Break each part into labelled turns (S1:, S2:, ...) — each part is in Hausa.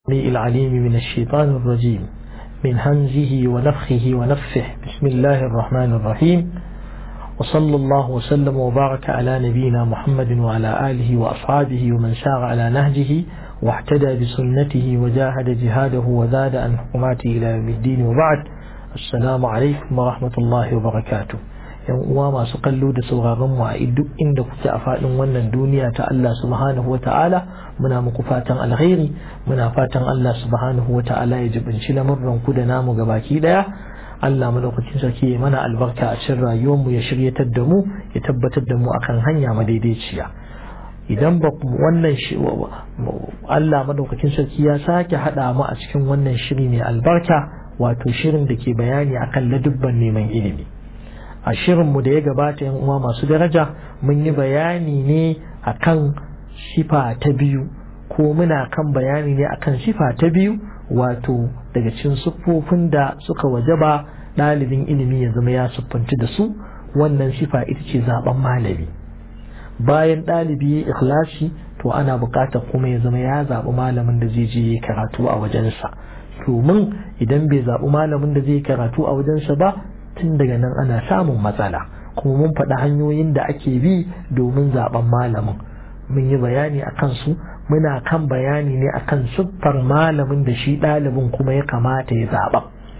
S1: العليم من الشيطان الرجيم من همزه ونفخه ونفخه بسم الله الرحمن الرحيم وصلى الله وسلم وبارك على نبينا محمد وعلى آله وأصحابه ومن سار على نهجه واحتدى بسنته وجاهد جهاده وزاد عن حكماته إلى يوم الدين وبعد السلام عليكم ورحمة الله وبركاته yan uwa masu kallo da sauraron mu a duk inda kuke a faɗin wannan duniya ta Allah subhanahu wa ta'ala muna muku fatan alkhairi muna fatan Allah subhanahu wa ta'ala ya jibinci lamurran ku da namu gabaki daya Allah madaukakin sarki ya mana albarka a cikin rayuwar mu ya shiryatar da mu ya tabbatar da mu akan hanya madaidaiciya idan ba wannan Allah madaukakin sarki ya sake hada mu a cikin wannan shiri mai albarka wato shirin da ke bayani akan ladubban neman ilimi a shirinmu da ya gabata yan uwa masu daraja mun yi bayani ne akan sifa ta biyu ko muna kan bayani ne akan sifa ta biyu wato daga cikin siffofin da suka wajaba ɗalibin ilimi ya zama ya siffanci da su wannan sifa ita ce zaben malami bayan ɗalibi ya ikhlasi to ana buƙatar kuma ya zama ya zaɓi malamin da zai je karatu a wajensa domin idan bai zaɓi malamin da zai karatu a wajensa ba tun daga nan ana samun matsala kuma mun faɗi hanyoyin da ake bi domin zaben malamin mun yi bayani a kansu muna kan bayani ne akan siffar malamin da shi ɗalibin kuma ya kamata ya zaɓa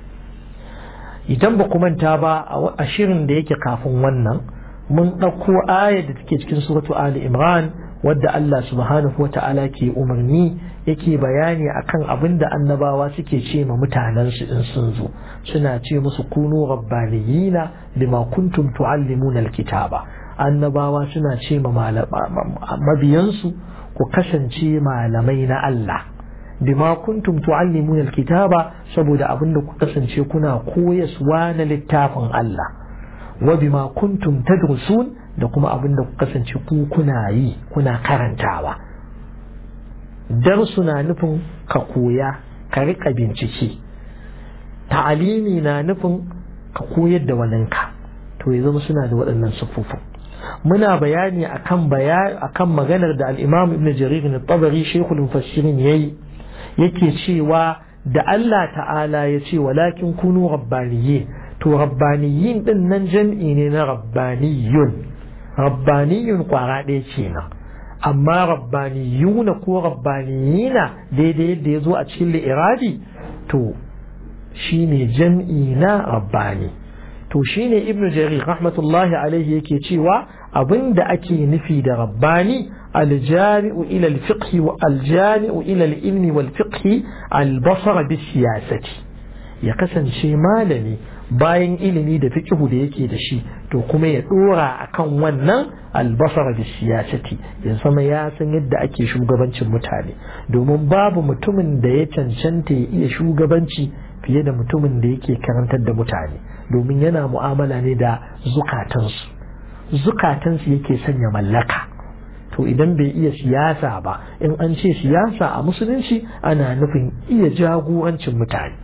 S1: idan ba manta ba a shirin da yake kafin wannan mun ɗauko ayar da take cikin suratu ali imran wadda Allah subhanahu wa ta'ala ke umarni yake bayani akan abin da annabawa suke ce ma mutanensu in sun zo suna ce musu kunu rabbaniyina bima kuntum tuallimuna alkitaba annabawa suna ce ma mabiyansu ku kasance malamai na Allah bima kuntum tuallimuna alkitaba saboda abin da ku kasance kuna koyaswa na littafin Allah wa bima kuntum tadrusun da kuma abin da ku kasance ku kuna yi kuna karantawa darsu na nufin ka koya ka rika bincike ta'alimi na nufin ka koyar da waninka to ya zama suna da waɗannan siffofin muna bayani akan akan maganar da al-Imam Ibn Jarir al-Tabari Sheikhul Mufassirin yayi yake cewa da Allah ta'ala ya ce walakin kunu rabbaniyyin to rabbaniyin din nan jam'i ne na rabbaniyun rabbaniyun kwara ɗaya kenan amma rabbaniyuna ko rabbaniyina daidai yadda ya zo a cikin li'irabi to shine jam'i na rabbani to shine ibnu jarir rahmatullahi alaihi yake cewa abinda ake nufi da rabbani aljami'u ila alfiqh wa aljami'u ila alilmi wal fiqh albasar bis siyasati ya kasance malami bayan ilimi da fiqhu da yake da shi to kuma ya dora akan wannan albasara da siyasati ya zama ya san yadda ake shugabancin mutane domin babu mutumin da ya cancanta ya iya shugabanci fiye da mutumin da yake karantar da mutane domin yana mu'amala ne da zukatansu zukatansu yake sanya mallaka to idan bai iya siyasa ba in an ce siyasa a musulunci ana nufin iya jagorancin mutane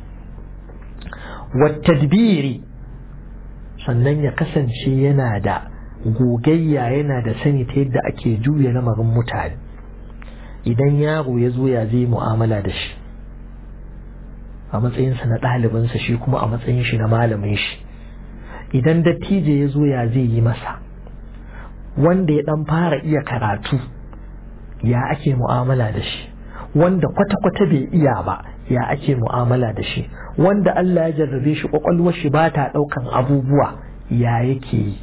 S1: wattadbiri sannan ya kasance yana da gogayya yana da sani ta yadda ake juya lamarin mutane idan yaro ya zo ya zai mu'amala da shi a matsayinsa na ɗalibinsa shi kuma a matsayin shi na malamin shi idan dattijo ya zo ya zai yi masa wanda ya ɗan fara iya karatu ya ake mu'amala da shi wanda kwata-kwata bai iya ba ya ake mu'amala da shi wanda Allah ya jarrabe shi kwakwalwar shi ba ta ɗaukan abubuwa ya yake yi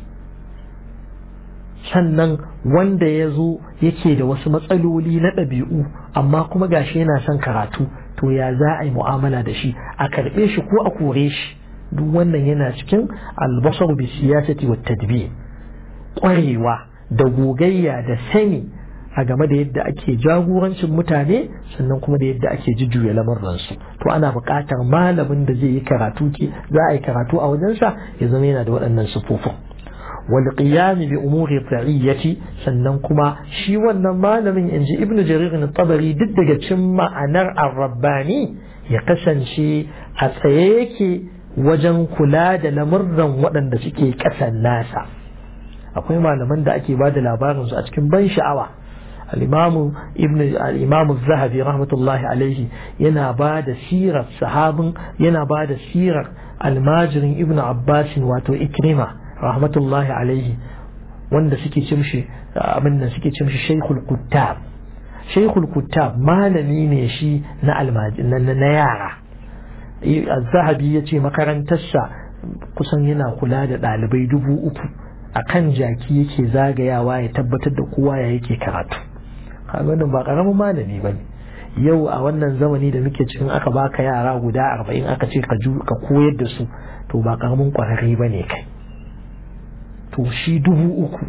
S1: sannan wanda ya zo yake da wasu matsaloli na ɗabi'u amma kuma gashi yana son karatu to ya za a yi mu'amala da shi a karɓe shi ko a kore shi duk wannan yana cikin albasar bi siyasati wa tadbir ƙwarewa da gogayya da sani a game da yadda ake jagorancin mutane sannan kuma da yadda ake jujjuya lamarransu to ana buƙatar malamin da zai yi karatu ke za a yi karatu a wajensa ya zama yana da waɗannan sufufin wal qiyam bi umuri ra'iyyati sannan kuma shi wannan malamin inji ibnu jarir na tabari duk daga cikin ma'anar ar-rabbani ya kasance a tsaye yake wajen kula da lamurran waɗanda suke ƙasan nasa akwai malaman da ake ba da labarinsu a cikin ban sha'awa al-imam ibn al-imam az-zahabi rahmatullahi alaihi yana ba da sirar sahabin yana ba da sirar almajirin ibn abbas wato ikrima rahmatullahi alaihi wanda suke cimshi abin nan suke cimshi shaykhul kuttab shaykhul kuttab malami ne shi na na yara az-zahabi yace makarantarsa kusan yana kula da ɗalibai dubu uku a kan jaki yake zagayawa ya tabbatar da kowa ya yake karatu kaga ba karamin malami ba ne yau a wannan zamani da muke cikin aka baka yara guda arba'in aka ce ka koyar da su to ba karamin kwararre ba ne kai to shi dubu uku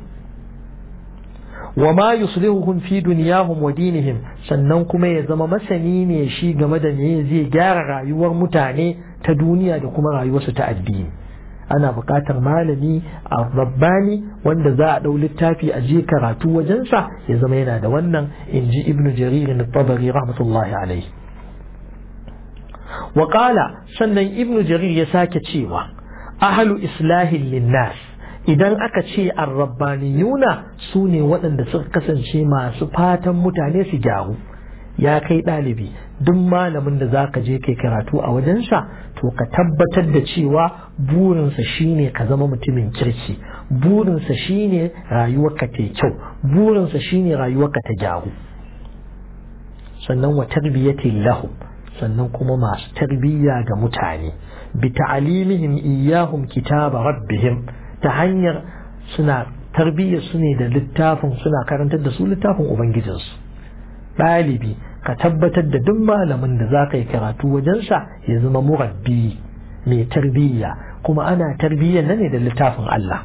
S1: wa ma yuslihuhum fi dunyahum wa dinihim sannan kuma ya zama masani ne shi game da me zai gyara rayuwar mutane ta duniya da kuma rayuwarsu ta addini ana buƙatar malami a rabbani wanda za a ɗau littafi a je karatu wajensa ya zama yana da wannan in ji ibn jarir na tabari rahmatullahi alaihi wa sannan ibn jarir ya sake cewa ahalu islahin linnas idan aka ce arrabbaniyuna su ne waɗanda suka kasance masu fatan mutane su gyaru ya kai ɗalibi duk malamin da za ka je kai karatu a wajensa to ka tabbatar da cewa burinsa shine ka zama mutumin kirki burinsa shine rayuwarka ta kyau burinsa shine rayuwarka ta gyaru sannan wa tarbiyyatin lahum sannan kuma masu tarbiyya ga mutane bi ta'alimihim iyahum kitaba rabbihim ta hanyar suna tarbiyyar su ne da littafin suna karantar da su littafin ubangijinsu ɗalibi ka tabbatar da duk malamin da za ka yi karatu wajensa ya zama murabbi mai tarbiyya kuma ana tarbiyyar nan ne da littafin Allah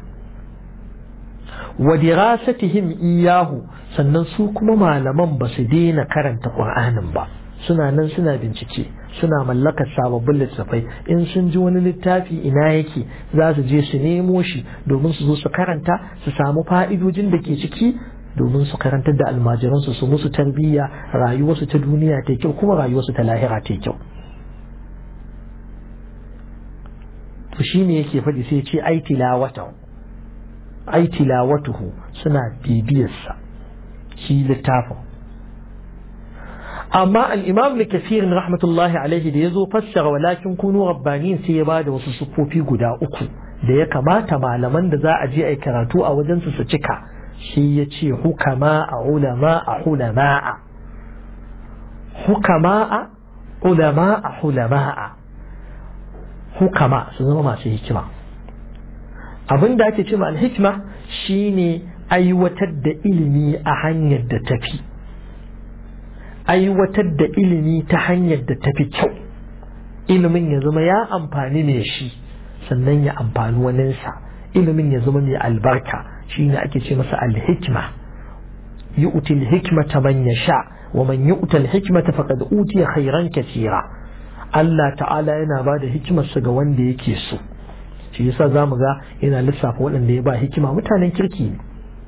S1: wa dirasatihim iyahu sannan su kuma malaman ba su daina karanta Qur'anin ba suna nan suna bincike suna mallakar sababbin littattafai in sun ji wani littafi ina yake za su je su nemo shi domin su zo su karanta su samu fa'idojin da ke ciki domin su karantar da almajiransu su musu tarbiyya rayuwarsu ta duniya ta kyau kuma rayuwarsu ta lahira ta kyau to shine yake faɗi sai ce ai tilawata ai tilawatuhu suna bibiyarsa shi littafin amma al-imam da kafirin rahmatullahi alaihi da ya zo fassara walakin kunu rabbaniyin sai ya ba da wasu sufofi guda uku da ya kamata malaman da za a je a yi karatu a wajensu su cika shi ya ce hukama a ulama a hulama'a hukama a ulama a hulama'a hukama su zama masu hikima abin da ake ce ma alhikma shine aiwatar da ilimi a hanyar da tafi aiwatar da ilimi ta hanyar da tafi kyau ilimin ya zama ya amfani mai shi sannan ya amfani waninsa ilimin ya zama mai albarka shine ake ce masa alhikma yu'ti alhikmata man yasha wa man yu'ta alhikmata faqad utiya khairan katira Allah ta'ala yana ba da hikimarsa ga wanda yake so shi yasa zamu ga yana lissafa waɗanda ya ba hikima mutanen kirki ne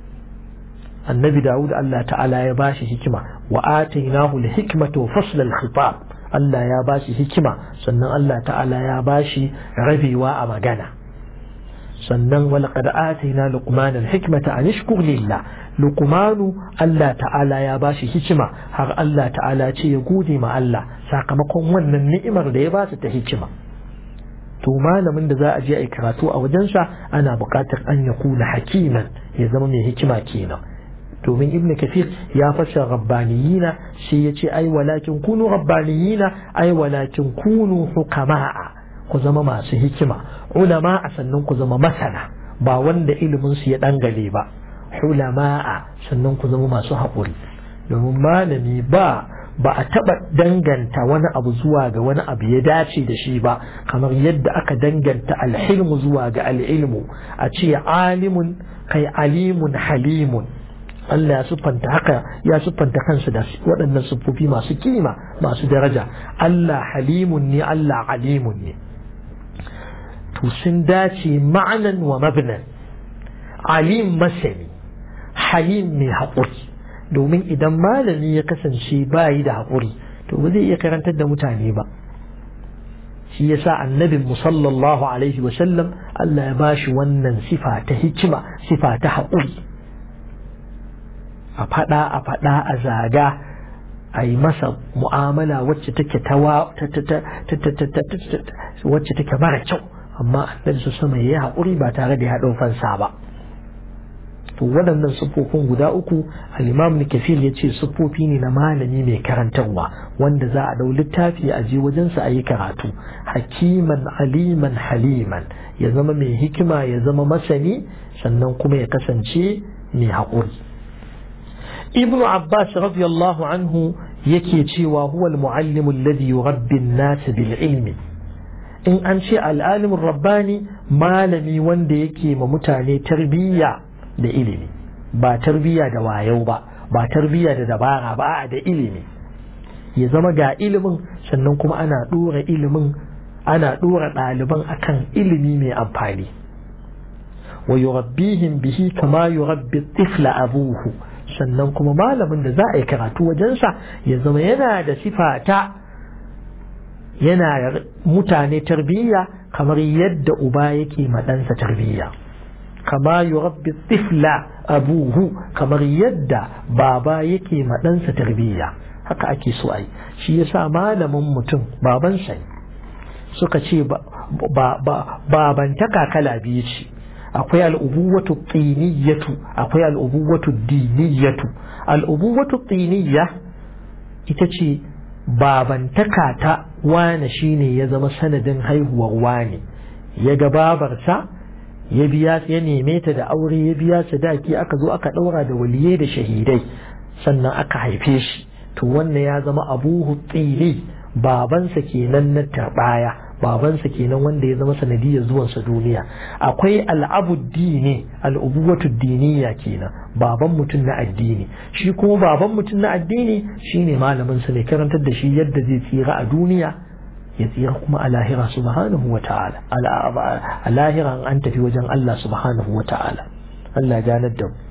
S1: annabi Dawud Allah ta'ala ya bashi hikima wa atainahu alhikmata wa fasl alkhitab Allah ya bashi hikima sannan Allah ta'ala ya bashi rabewa a magana sannan walaqad atayna luqmana alhikmata an ishkur lillah luqmanu Allah ta'ala ya bashi hikima har Allah ta'ala ce ya gode ma Allah sakamakon wannan ni'imar da ya ba ta hikima to malamin da za a je a yi karatu a wajensa ana buƙatar an ya kula hakiman ya zama mai hikima kenan domin ibn kafir ya fasa rabbaniyina shi ya ce ai walakin kunu rabbaniyina ai walakin kunu hukama'a ku zama masu hikima ulama a sannan ku zama masana ba wanda ilimin su ya dangale ba ulama'a sannan ku zama masu haƙuri domin malami ba ba a taɓa danganta wani abu zuwa ga wani abu ya dace da shi ba kamar yadda aka danganta alhilmu zuwa ga al'ilmu a ce alimun kai alimun halimun Allah ya siffanta haka ya siffanta kansa da waɗannan siffofi masu kima masu daraja Allah halimun ne Allah alimun ne to sun dace ma'anan wa mabnan alim masani halim mai haƙuri domin idan malami ya kasance bayi da haƙuri to ba zai iya karantar da mutane ba shi yasa annabin musallallahu alaihi wasallam Allah ya bashi wannan sifa ta hikima sifa ta haƙuri a faɗa a faɗa a zaga a yi masa mu'amala wacce take tawa wacce take mara kyau amma annabi su sama ya haƙuri ba tare da ya ɗau fansa ba to waɗannan siffofin guda uku al-imam kafir ya ce siffofi ne na malami mai karantarwa wanda za a ɗau littafi a je wajensa a yi karatu hakiman aliman haliman ya zama mai hikima ya zama masani sannan kuma ya kasance mai haƙuri ibnu abbas radiyallahu anhu yake cewa huwa al-muallimu alladhi yurabbi an-nas bil ilmi in an ce al-alimur rabbani malami wanda yake ma mutane tarbiyya da ilimi ba tarbiyya da wayau ba ba tarbiyya da dabara ba da ilimi ya zama ga ilimin sannan kuma ana dora ilimin ana dora ɗaliban akan ilimi mai amfani wa yurabbihim bihi kama yurabbi tifla abuhu sannan kuma malamin da za a yi karatu wajensa ya zama yana da sifata yana mutane tarbiyya kamar yadda uba yake ma ɗansa tarbiyya kama yurabbi tifla abuhu kamar yadda baba yake ma ɗansa tarbiyya haka ake so a yi shi yasa malamin mutum babansa ne suka ce babantaka kala biyu ce akwai al'ubuwatu tsiniyatu akwai al'ubuwatu diniyatu al'ubuwatu tsiniya ita ce babantaka ta wane shine ya zama sanadin haihuwar wane ya ga babarsa ya biya ya neme ta da aure ya biya sadaki aka zo aka ɗaura da waliyai da shahidai sannan aka haife shi to wannan ya zama abuhu tsini babansa kenan na tarbaya babansa kenan wanda ya zama sanadiyar zuwansa duniya akwai al'abuddini al'ubuwatu diniya kenan baban mutum na addini shi kuma baban mutum na addini shine malamin sa ne karantar da shi yadda zai tsira a duniya ya tsira kuma a lahira subhanahu wa ta'ala a lahira an tafi wajen Allah subhanahu wa ta'ala Allah ganar da mu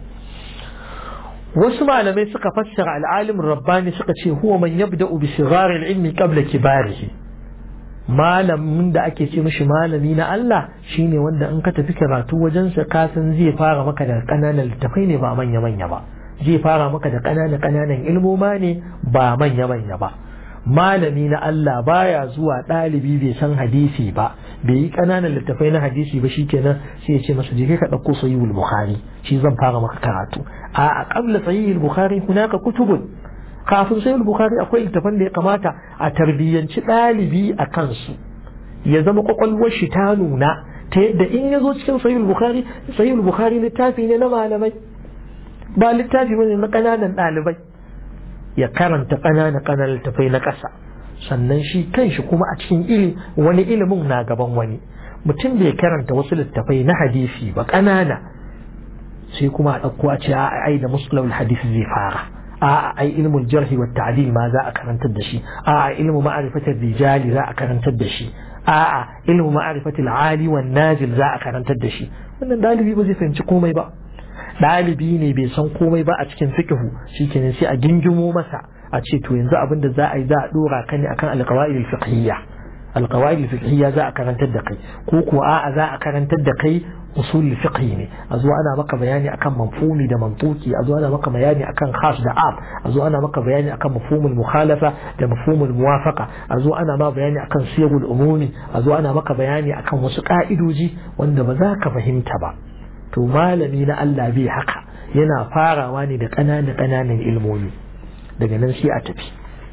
S1: wasu malamai suka fassara al'alimin rabbani suka ce huwa man yabda'u bi sigharil ilmi qabla kibarihi malamin da ake ce mishi malami na Allah shine wanda in ka tafi karatu wajen sa ka san zai fara maka da kananan littafai ne ba manya manya ba zai fara maka da kananan kananan ilmoma ne ba manya manya ba malami na Allah baya zuwa ɗalibi bai san hadisi ba bai yi ƙananan littafai na hadisi ba shikenan sai ya ce masa je ka ɗauko sahihul bukhari shi zan fara maka karatu a a qabla sahihul bukhari hunaka kutubun kafin sahihul bukhari akwai littafan da ya kamata a tarbiyyanci ɗalibi a kansu ya zama kwakwalwar shi ta nuna ta yadda in ya zo cikin sahihul bukhari sahihul bukhari littafi ne na malamai ba littafi bane na ƙananan ɗalibai ya karanta ƙananan ƙananan littafai na ƙasa sannan shi kanshi kuma a cikin ili wani ilimin na gaban wani mutum bai karanta wasu littafai na hadisi ba ƙanana sai kuma a ɗauko a ce a ai da musulun hadisi zai fara a ai ilmul jarhi wa ta'dil ma za a karantar da shi a ilmu ma'rifatul rijali za a karantar da shi a ilmu ma'rifatul ali wan nazil za a karantar da shi wannan dalibi ba zai fahimci komai ba ɗalibi ne bai san komai ba a cikin fikihu shikenan sai a gingimo masa a ce to yanzu abin da za a yi za a dora ka ne akan alqawaid alfiqhiyya alqawaid alfiqhiyya za a karantar da kai ko ko a'a za a karantar da kai usul fiqhi ne a zo ana maka bayani akan mafhumi da mantuki a zo ana maka bayani akan khas da am a zo ana maka bayani akan mafhumul mukhalafa da mafhumul muwafaqa a zo ana ma bayani akan siyagul umumi a zo ana maka bayani akan wasu ka'idoji wanda ba za ka fahimta ba to malami na Allah bai haka yana farawa ne da ƙananan ƙananan ilmomi daga nan sai a tafi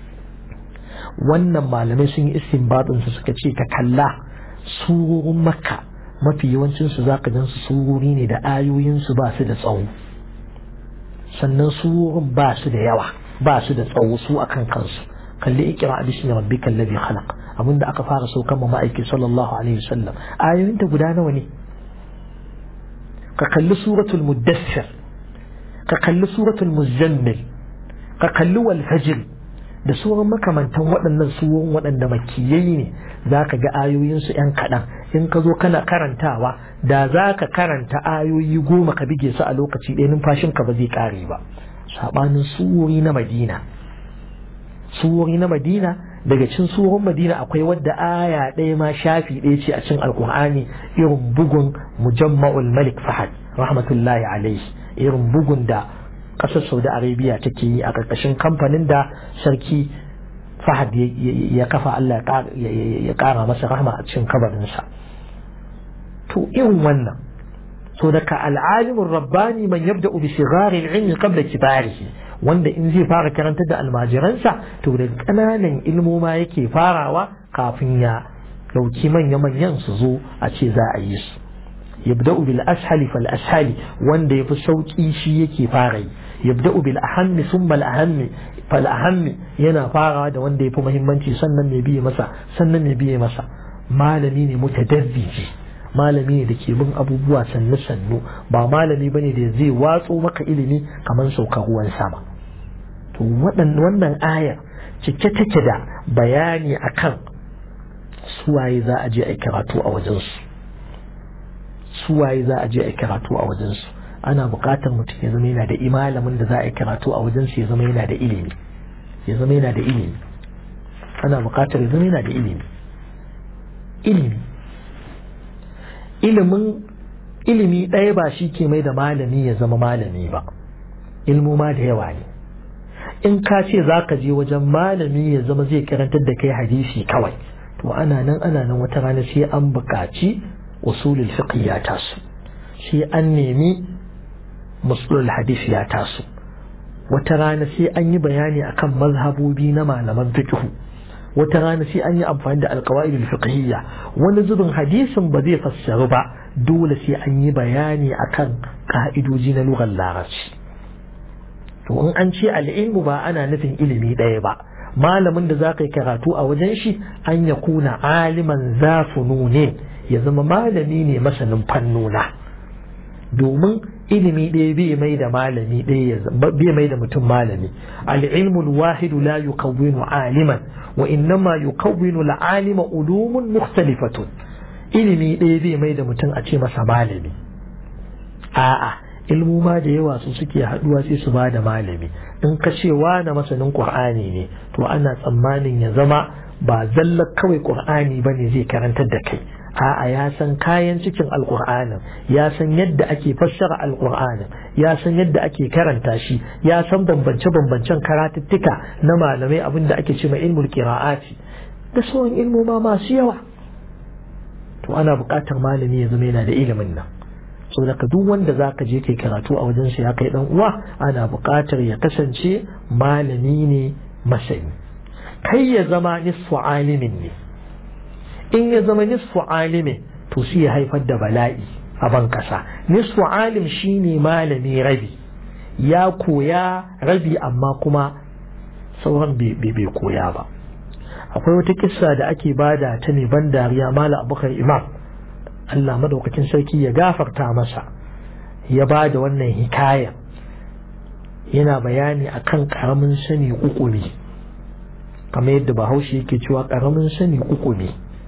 S1: wannan malamai sun yi istinbatin su suka ce ka kalla surorin makka mafi yawancin su zaka gan su surori ne da ayoyin su ba su da tsawo sannan surorin ba su da yawa ba su da tsawo su akan kansu kalli ikra bismi rabbikal ladhi khalaq abinda aka fara saukan ma ma'aiki sallallahu alaihi wasallam ayoyin ta guda nawa ne ka kalli suratul muddassir ka kalli suratul muzammil ka kalli wal fajr da sauran makamantan waɗannan suwan waɗanda makiyai ne za ka ga ayoyinsu ‘yan kaɗan in ka zo kana karantawa da za ka karanta ayoyi goma ka bige su a lokaci ɗaya numfashinka ba zai ƙare ba saɓanin suwori na madina suwori na madina daga cin suwan madina akwai wadda aya ɗaya ma shafi ɗaya ce a cin alkur'ani irin bugun mujamma'ul malik fahad rahmatullahi alaihi irin bugun da ƙasar saudi arabia take yi a ƙarƙashin kamfanin da sarki fahad ya kafa allah ya ƙara masa rahma a cikin kabarinsa to irin wannan so daga al'alimin rabbani man yabda bi sigari ilmi qabla kibarihi wanda in zai fara karanta da almajiransa to da ƙananan ilmoma yake farawa kafin ya dauki manya-manyan su zo a ce za a yi su yabda'u bil ashali fal ashali wanda yafi sauki shi yake fara yi yabda'u bil ahammi thumma al ahammi fal ahammi yana farawa da wanda yafi muhimmanci sannan mai biye masa sannan mai biye masa malami ne mutadabbiji malami ne da ke bin abubuwa sannu sannu ba malami bane da zai watso maka ilimi kamar saukar ruwan sama to wannan ayar cike take da bayani akan suwaye za a je a karatu a wajensu suwaye za a je a karatu a wajensu ana buƙatar mutum ya zama yana da imalamin da za a yi karatu a wajensu ya zama yana da ilimi ya zama yana da ilimi ana buƙatar ya zama yana da ilimi ilimi ilimin ilimi ɗaya ba shi ke mai da malami ya zama malami ba ilmu ma da yawa ne in ka ce za ka je wajen malami ya zama zai karantar da kai hadisi kawai to ana nan ana nan wata rana sai an buƙaci usulul fiqh ya taso sai an nemi musulul hadisi ya taso wata rana sai an yi bayani akan mazhabobi na malaman fiqh wata rana sai an yi amfani da alqawaidul fiqhiyya wani zubin hadisin ba zai fassaru ba dole sai an yi bayani akan ka'idoji na lugar larabci to in an ce al'ilmu ba ana nufin ilimi ɗaya ba malamin da za ka yi karatu a wajen shi an ya kuna aliman zafunu ne ya zama malami ne masanin fannuna domin ilimi ɗaya bai mai da malami ɗaya bai mai da mutum malami al'ilmu wahidu la yukawwinu aliman wa innama yukawwinu al'alima ulumun mukhtalifatun ilimi ɗaya bai mai da mutum a ce masa malami a'a ilmu ma da yawa su suke haɗuwa sai su ba da malami in ka ce na masanin qur'ani ne to ana tsammanin ya zama ba zallar kawai qur'ani bane zai karantar da kai a'a ya san kayan cikin alqur'anin ya san yadda ake fassara alqur'anin ya san yadda ake karanta shi ya san bambance bambancen karatuttuka na malamai abin da ake ce ma ilmul qira'ati da sauran ilmu ma masu yawa to ana buƙatar malami ya zama yana da ilimin nan saboda duk wanda za ka je kai karatu a wajen ya kai dan uwa ana buƙatar ya kasance malami ne masani kai ya zama nisfu alimin ne in ya zama nisfu alimin to shi ya haifar da bala'i a ban kasa nisfu alim shine malami rabi ya koya rabi amma kuma sauran bai koya ba akwai wata kissa da ake bada ta ne ban dariya mala abubakar imam Allah madaukakin sarki ya gafarta masa ya ba da wannan hikaya yana bayani akan karamin sani ukumi kamar yadda bahaushe yake cewa karamin sani ukumi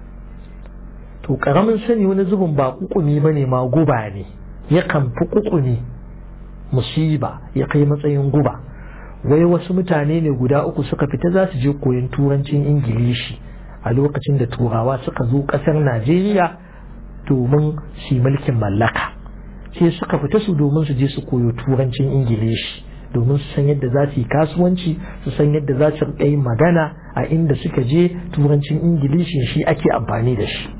S1: to karamin sani wani zubin ba ukumi bane ma guba ne yakan fi ukumi musiba ya kai matsayin guba wai wasu mutane ne guda uku suka fita za su je koyon turancin ingilishi a lokacin da turawa suka zo kasar najeriya domin su mulkin mallaka sai suka fita su domin su je su koyo turancin ingilishi domin su san yadda za su yi kasuwanci su san yadda za su yin magana a inda suka je turancin ingilishi shi ake amfani da shi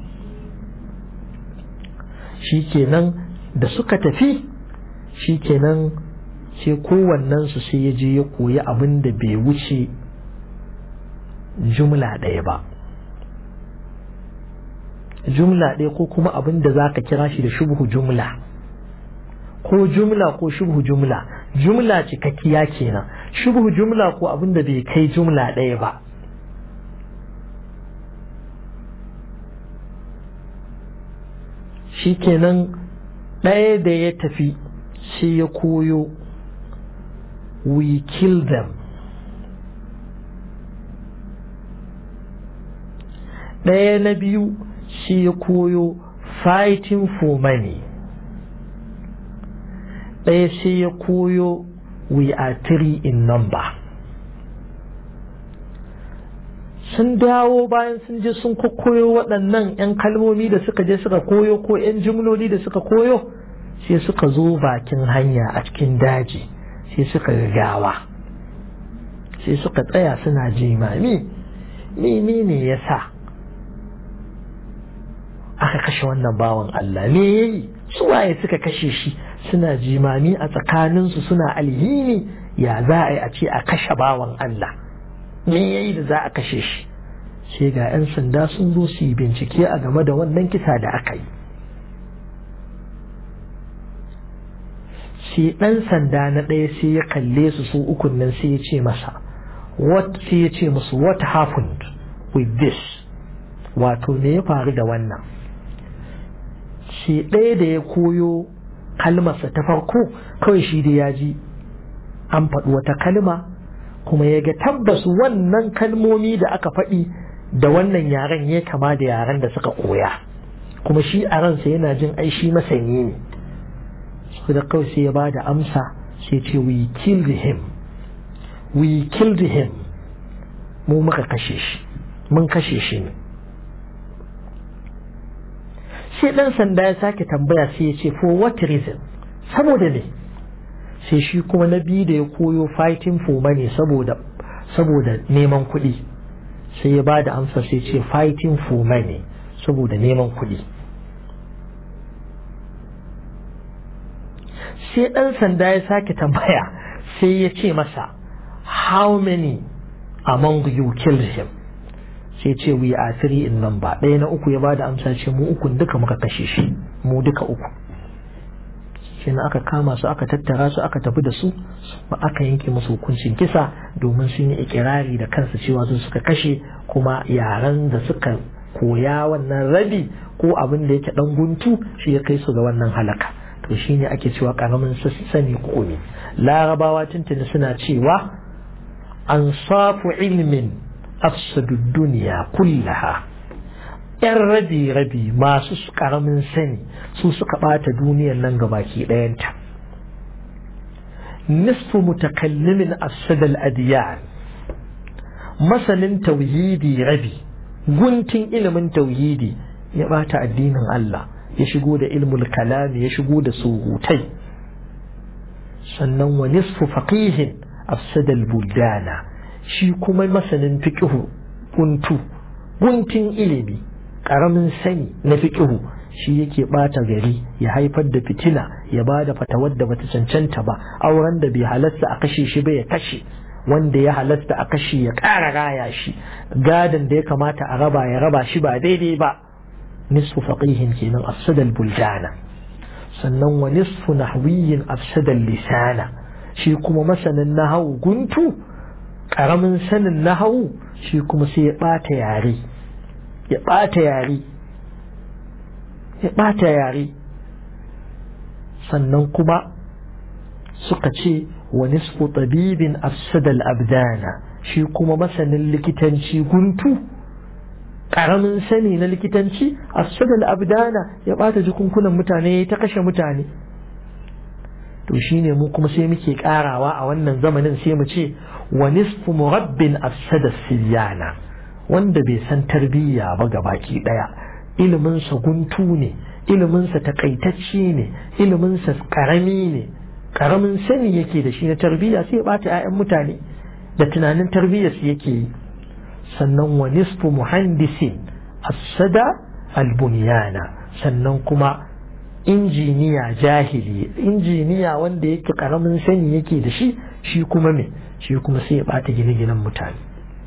S1: shi kenan da suka tafi shi kenan sai kowannen su sai ya je ya koyi abin da bai wuce jumla ɗaya ba jumla ɗaya ko kuma abin da za ka kira shi da shubhu jumla ko jumla ko shubhu jumla jumla cikakkiya kenan shubhu jumla ko abin da bai kai jumla ɗaya ba shi kenan ɗaya da ya tafi sai ya koyo we kill them ɗaya na biyu shi ya koyo fighting for money ɗaya sai ya koyo we are three in number sun dawo bayan sun je sun koyo waɗannan 'yan kalmomi da suka je suka koyo ko 'yan jimloli da suka koyo sai suka zo bakin hanya a cikin daji sai suka gawa sai suka tsaya suna jimami menene ya sa aka kashe wannan bawan Allah me yayi suwaye suka kashe shi suna jimami a tsakaninsu suna alhini ya za a yi a ce a kashe bawan Allah me yayi da za a kashe shi sai ga 'yan sanda sun zo su yi bincike a game da wannan kisa da aka yi sai ɗan sanda na ɗaya sai ya kalle su su ukun nan sai ya ce masa what sai ya ce musu what happened with this wato me ya faru da wannan shi ɗaya da ya koyo kalmarsa ta farko kawai shi da ya ji an faɗi wata kalma kuma ya ga tabbas wannan kalmomi da aka faɗi da wannan yaren ya kama da yaren da suka koya kuma shi a ransa yana jin ai shi masani ne su da kawai sai ya ba da amsa sai ce we killed him we killed him mu muka kashe shi mun kashe shi ne sai ɗan sanda ya sake tambaya sai ya ce for what reason saboda ne sai shi kuma na biyu da ya koyo fighting for money saboda saboda neman kuɗi sai ya ba da amsa sai ce fighting for money saboda neman kuɗi sai ɗan sanda ya sake tambaya sai ya ce masa how many among you killed him sai ce we are three in number ɗaya na uku ya ba da amsa ce mu ukun duka muka kashe shi mu duka uku shi aka kama su aka tattara su aka tafi da su ba aka yanke musu hukuncin kisa domin sun yi ikirari da kansu cewa su suka kashe kuma yaran da suka koya wannan rabi ko abin da yake dan guntu shi ya kai su ga wannan halaka to shine ake cewa karamin sani komi larabawa tuntuni suna cewa an safu ilmin afsadu duniya kullaha yan rabi rabi masu karamin sani su suka bata duniyar nan gabaki ɗayanta nisfu mutakallimin afsadal adiyan masanin tauhidi rabi guntun ilimin tauhidi ya bata addinin Allah ya shigo da ilmul kalami ya shigo da surutai sannan wa nisfu faqihin afsadal buldana shi kuma masanin fiqhu guntu guntun ilimi karamin sani na fiqhu shi yake bata gari ya haifar da fitina ya bada fatawar da bata cancanta ba auren da bai halasta a kashe shi ba ya kashe wanda ya halasta a kashe ya ƙara raya shi gadon da ya kamata a raba ya raba shi ba daidai ba nisfu faqihin kenan afsadal buldana sannan wa nisfu nahwiyin afsadal lisana shi kuma masanin nahawu guntu karamin sanin nahawu shi kuma sai ya bata yare ya bata yare ya bata yare sannan kuma suka ce wa nisfu tabibin afsadal abdana shi kuma masanin likitanci guntu karamin sani na likitanci afsadal abdana ya bata jikunkunan mutane ya ta kashe mutane to shine mu kuma sai muke karawa a wannan zamanin sai mu ce wa nisfu murabbin afsada siyana wanda bai san tarbiyya ba gabaki daya iliminsa guntu ne iliminsa takaitacce ne iliminsa karami ne karamin sani yake da shi na tarbiyya sai ya bata 'ya'yan mutane da tunanin tarbiyyar su yake yi sannan wa nisfu muhandisin afsada albunyana sannan kuma injiniya jahili injiniya wanda yake karamin sani yake da shi shi kuma me shi kuma sai ya bata gine-ginen mutane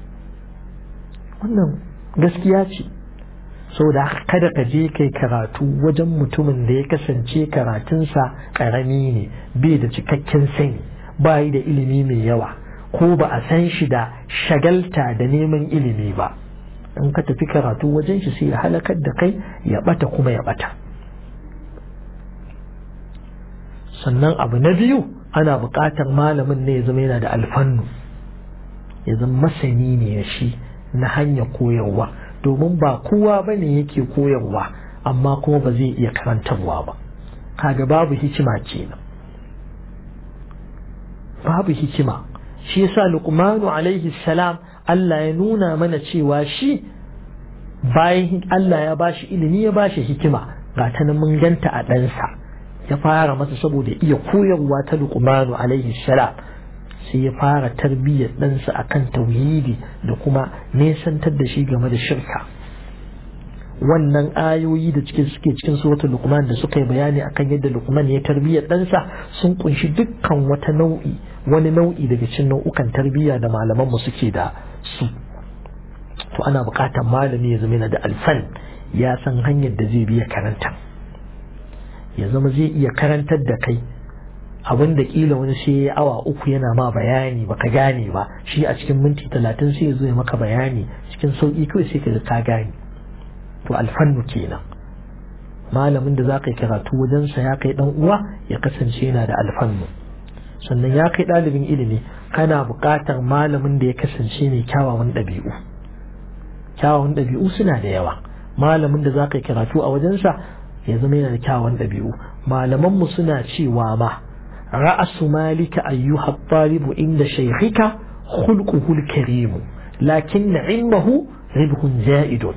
S1: wannan gaskiya ce saboda kada ka je kai karatu wajen mutumin da ya kasance karatunsa karami ne bai da cikakken sani ba yi da ilimi mai yawa ko ba a san shi da shagalta da neman ilimi ba in ka tafi karatu wajen shi sai ya halakar da kai ya bata kuma ya bata sannan abu na biyu ana buƙatar malamin ne ya zama yana da alfannu ya zama masani ne shi na hanyar koyarwa domin ba kowa ba ne yake koyarwa amma kuma ba zai iya karantarwa ba kaga babu hikima kenan babu hikima shi yasa luqmanu alaihi salam Allah ya nuna mana cewa shi bayan Allah ya bashi ilimi ya bashi hikima ga ta nan mun ganta a ɗansa ya fara masa saboda iya koyarwa ta luqmanu alaihi salam sai ya fara tarbiyyar ɗansa akan tauhidi da kuma nesantar da shi game da shirka wannan ayoyi da cikin suke cikin suratul luqman da suka yi bayani akan yadda luqman ya tarbiyyar ɗansa sun kunshi dukkan wata nau'i wani nau'i daga cikin nau'ukan tarbiyya da malaman mu suke da su to ana buƙatar malami ya zama yana da alfan ya san hanyar da zai biya karanta ya zama zai iya karantar da kai abin da kila wani sai ya awa uku yana ma bayani baka gane ba shi a cikin minti talatin sai ya zo ya maka bayani cikin sauƙi kawai sai ka ka gane to alfannu kenan malamin da za ka yi karatu wajensa ya kai dan uwa ya kasance yana da alfannu sannan ya kai ɗalibin ilimi kana buƙatar malamin da ya kasance mai kyawawan ɗabi'u kyawawan ɗabi'u suna da yawa malamin da za ka yi karatu a wajensa ya zama yana da kyawawan ɗabi'u malamanmu suna cewa ma ra'asu malika ayyuha talibu inda shaykhika khulquhu al-karim lakin ilmuhu ribhun za'idun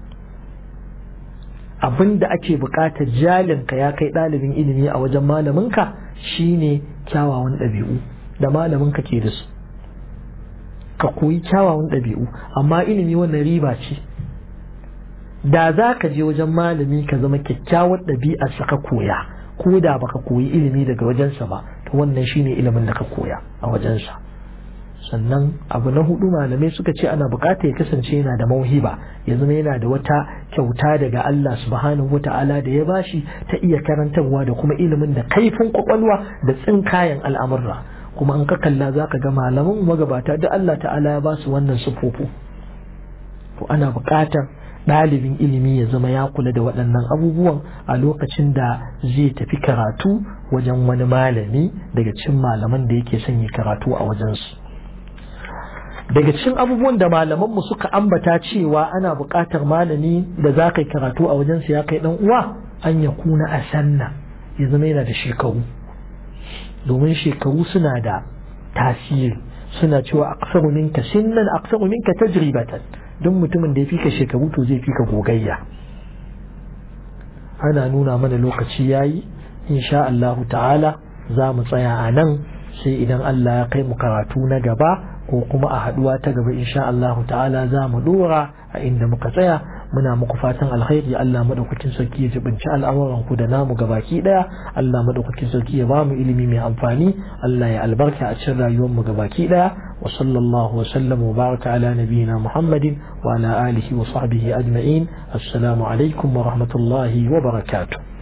S1: abinda ake buƙatar jalinka ya kai ɗalibin ilimi a wajen malaminka shine kyawawan ɗabi'u da malaminka ke da su ka koyi kyawawan ɗabi'u amma ilimi wannan riba ce da za ka je wajen malami ka zama kyakkyawar ɗabi'arsa ka koya ko da baka koyi ilimi daga wajensa ba to wannan shine ilimin da ka koya a wajensa sannan abu na hudu malamai suka ce ana bukata ya kasance yana da mauhiba ya zama yana da wata kyauta daga Allah subhanahu wata'ala da ya bashi ta iya karantarwa da kuma ilimin da kaifin kwakwalwa da tsinkayen al'amurra kuma an ka kalla za ka ga malaman magabata da Allah ta'ala ya ba su wannan sufofu to ana bukatar ɗalibin ilimi ya zama ya kula da waɗannan abubuwan a lokacin da zai tafi karatu wajen wani malami daga cikin malaman da yake son yi karatu a wajensu daga cikin abubuwan da malamanmu suka ambata cewa ana buƙatar malami da za ka yi karatu a wajensa ya kai ɗan uwa an ya kuna a sanna ya zama yana da shekaru domin shekaru suna da tasiri suna cewa aksaru minka sinnan aksaru minka tajribatan don mutumin da ya fika shekaru to zai fika gogayya ana nuna mana lokaci yayi insha Allah ta'ala za mu tsaya a nan sai idan Allah ya kai mu karatu na gaba ko kuma a haduwa ta gaba insha Allah ta'ala za mu dora a inda muka tsaya muna muku fatan alkhairi Allah madaukakin sarki ya jibinci al'amuran ku da namu gabaki daya Allah madaukakin sarki ya bamu ilimi mai amfani Allah ya albarka a cikin rayuwar mu gabaki daya wa sallallahu wa sallam wa baraka ala nabiyyina Muhammadin wa ala alihi wa sahbihi ajma'in assalamu alaikum wa rahmatullahi wa barakatuh